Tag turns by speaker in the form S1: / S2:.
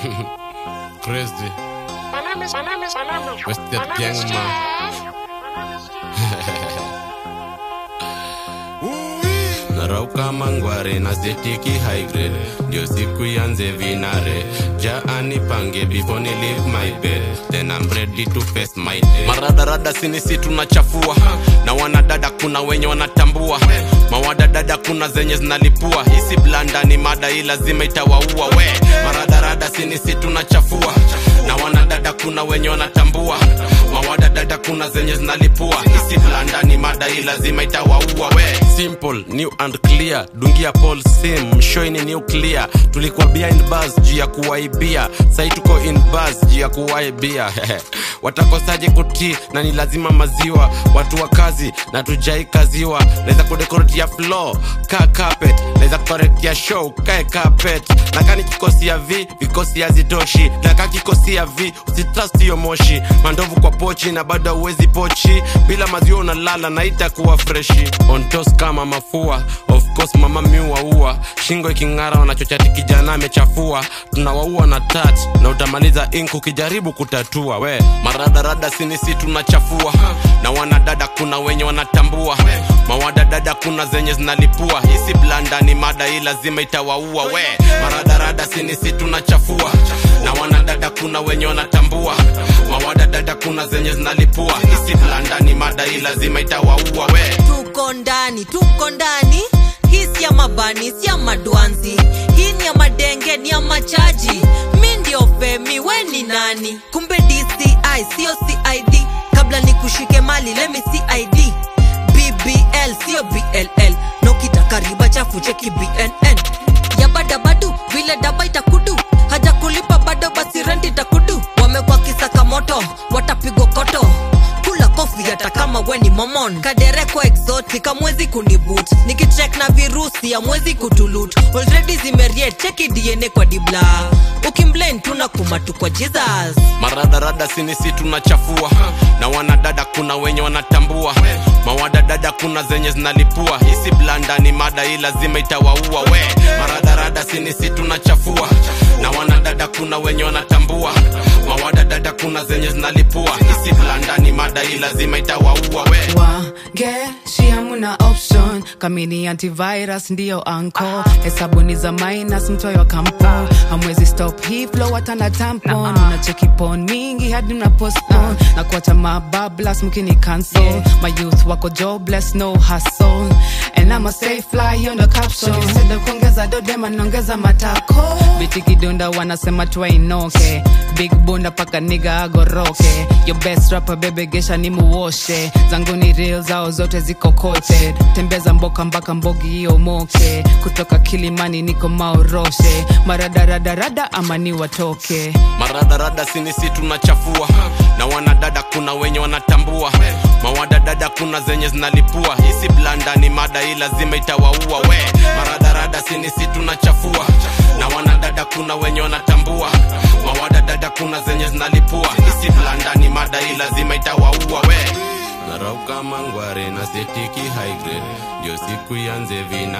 S1: Crazy.
S2: My name is, my name is, my name is,
S1: Wasted
S2: my name
S1: gang,
S2: is
S1: man.
S2: Jeff. My name is Jeff.
S1: narauka mangware na setiki high grade ndio siku yanze vinare jaani pange before ni leave my bed then I'm ready to face my day maradarada sinisi tunachafua na wanadada kuna wenye wanatambua mawadadada kuna zenye zinalipua hisi blanda ni mada hii lazima itawaua we maradarada sinisi tunachafua na wanadada kuna wenye wanatambua mawadadada kuna zenye zinalipua hisi blanda ni mada hii lazima itawaua we simple new and clear dungia paul sim mshoini nuclear tulikuwa behind bars juu ya kuwaibia sai tuko in bars juu ya kuwaibia watakosaje kutii na ni lazima maziwa watu wa kazi na tujai kaziwa naweza kudekoretia floor ka carpet naweza kukoretia show kae carpet na kani kikosi ya v vikosi hazitoshi na ka kikosi ya v usitrust hiyo moshi mandovu kwa pochi na bado uwezi pochi bila maziwa unalala na itakuwa freshi on toast kama mafua of course mama miuaua shingo iking'ara wanachochati kijana amechafua tunawaua na tat na utamaliza ink ukijaribu kutatua we maradarada sinisi tunachafua na wanadada kuna wenye wanatambua mawadadada kuna zenye zinalipua hisi blanda ni mada hii lazima itawaua we maradarada sinisi tunachafua na wanadada kuna wenye wanatambua mawadadada kuna zenye zinalipua hisi blanda ni mada hii lazima itawaua we
S3: tuko ndani tuko ndani hii si ya mabani si ya madwanzi hii ni ya madenge ni ya machaji mi ndio femi we ni nani kumbe dci sio cid kabla ni kushike mali lemi cid bbl sio bll nokitaka riba chafu cheki bnn ya badabadu vile daba itakudu haja kulipa bado basi renti itakudu wamekwa kisaka moto watapigwa koto kula kofi hata kama we ni momon kadereko exotic amwezi kunibut nikichek na virusi amwezi kutulut already zimeriet cheki dna kwa dibla ukimblame tuna kumatu kwa jesus
S1: maradarada sinisi tunachafua na wanadada kuna wenye wanatambua mawadadada kuna zenye zinalipua hisi blanda ni mada hii lazima itawaua we maradarada sinisi tunachafua na wanadada kuna wenye wanatambua mawadadada kuna zenye zinalipua hisi blanda ni mada hii lazima itawaua we
S4: wangeshi hamuna option kamini antivirus ndiyo anko hesabuni za minus mtoyo wa kampo hamwezi stop hii flow hata na tampon unacheki pon mingi hadi mna postpone na kuacha mabablas mkini cancel my youth wako jobless no hustle and I'm a stay fly hiyo ndo caption Instead of kuongeza dodema naongeza matako biti kidunda wanasema twainoke big bunda paka niga agoroke your best rapper bebe gesha ni muoshe zangu ni real zao zote ziko kote tembeza mboka mpaka mbogi hiyo moke kutoka kilimani niko maoroshe maradaradarada ama ni watoke
S1: maradarada sinisi tunachafua na wanadada kuna wenye wanatambua mawadadada kuna zenye zinalipua hisi blanda ni mada hii lazima itawaua we maradarada sinisi tunachafua na wanadada kuna wenye wanatambua mawadadada kuna zenye zinalipua hisi blanda ni mada hii lazima itawaua we narauka mangware na setiki high grade ndio siku yanze vina